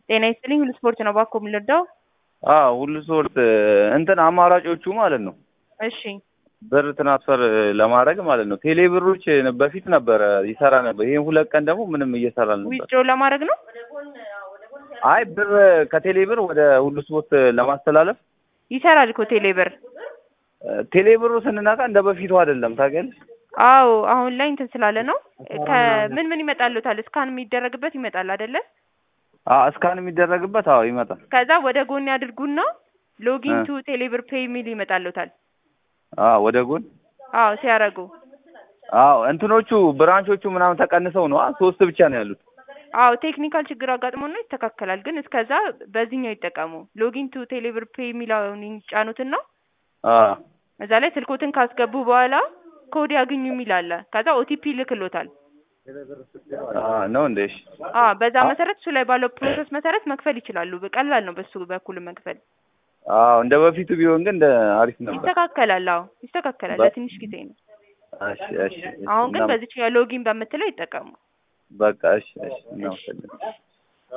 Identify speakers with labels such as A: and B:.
A: ጤና ይስጥልኝ ሁሉ ስፖርት ነው ባኮ የምንረዳው?
B: አዎ ሁሉ ስፖርት እንትን አማራጮቹ ማለት ነው
A: እሺ
B: ብር ትራንስፈር ለማድረግ ማለት ነው። ቴሌ ብሮች በፊት ነበረ ይሰራ ነበር። ይሄን ሁለት ቀን ደግሞ ምንም እየሰራ ነበር።
A: ዊዝድሮ ለማድረግ ነው።
B: አይ ብር ከቴሌ ብር ወደ ሁሉ ስፖርት ለማስተላለፍ
A: ይሰራል እኮ ቴሌ ብር።
B: ቴሌ ብሩ ስንነካ እንደ በፊቱ አይደለም ታውቂያለሽ።
A: አዎ አሁን ላይ እንትን ስላለ ነው። ከምን ምን ይመጣልዎታል? እስካን የሚደረግበት ይመጣል አይደለ?
B: አዎ እስካን የሚደረግበት አዎ ይመጣል።
A: ከዛ ወደ ጎን ያድርጉና ሎጊን ቱ ቴሌብር ፔይ የሚል ይመጣልዎታል።
B: አዎ ወደ ጎን
A: አዎ ሲያረጉ
B: አዎ እንትኖቹ ብራንቾቹ ምናምን ተቀንሰው ነው ሶስት ብቻ ነው ያሉት።
A: አዎ ቴክኒካል ችግር አጋጥሞና ይስተካከላል። ግን እስከዛ በዚህኛው ይጠቀሙ። ሎጊን ቱ ቴሌብር ፔይ የሚለውን ይጫኑትና
B: አዎ
A: እዛ ላይ ስልኮትን ካስገቡ በኋላ ኮድ ያግኙ የሚል አለ። ከዛ ኦቲፒ ይልክሎታል።
B: አዎ ነው እንዴ? እሺ
A: አዎ በዛ መሰረት እሱ ላይ ባለው ፕሮሰስ መሰረት መክፈል ይችላሉ። ቀላል ነው በሱ በኩል መክፈል።
B: አዎ እንደ በፊቱ ቢሆን ግን እንደ አሪፍ ነበር።
A: ይስተካከላል። አዎ ይስተካከላል። ለትንሽ ጊዜ ነው።
B: እሺ እሺ።
A: አሁን ግን በዚች ሎጊን በምትለው ይጠቀሙ።
B: በቃ እሺ እሺ እናመሰግናለን።